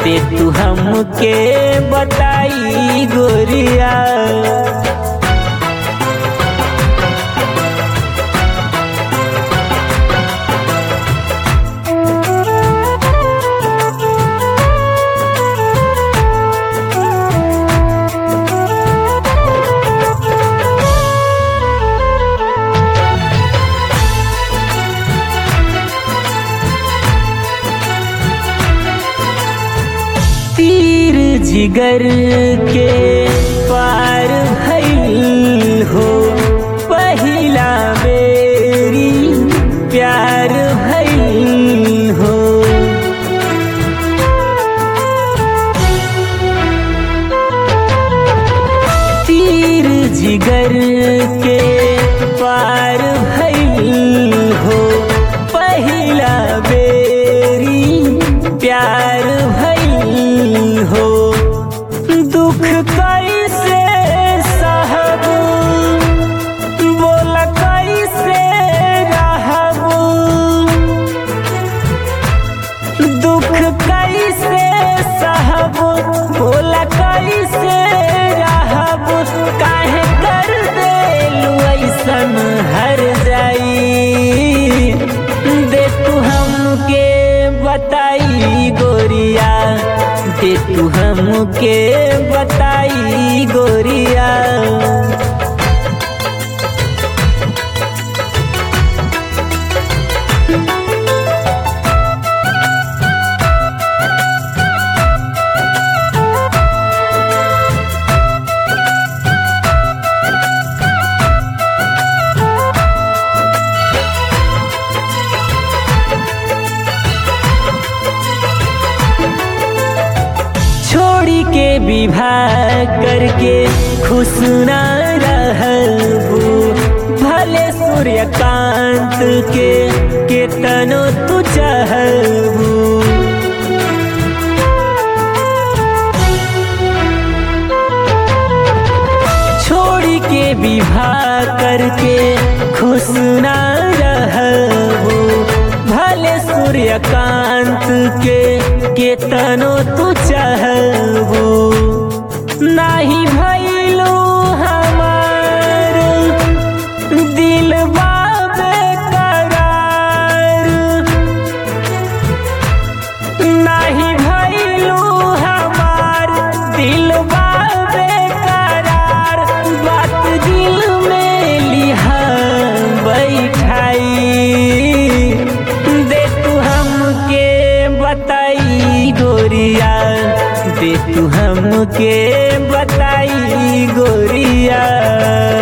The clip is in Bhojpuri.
दे तू हमके बताई गोरिया तीर जिगर के पार भइल हो पहिला बेरी प्यार भइल हो तीर जिगर के पार भइल हो पहिला बेरी प्यार भइल हो दुख कैसे सहब बोला कैसे रहब दुख कैसे सहब बोला कैसे रहब काहे कर देलू ऐसन हर जाई दे तू हमके बताई गोरिया दे तू हमके बताई गोरिया छोड़ी के विवाह करके खुश न रहबू भले सूर्यकांत के केतनो तू चाहबू छोड़ी के विवाह करके खुश न रहबू भले सूर्यकांत के केतनो तू चाहबू नाही भइलू हमार दिल करार नाही भइलू हमार दिल करार बात दिल में लिहा बैठाई दे तू हमके बताई गोरिया दे तू हमके बताई गोरिया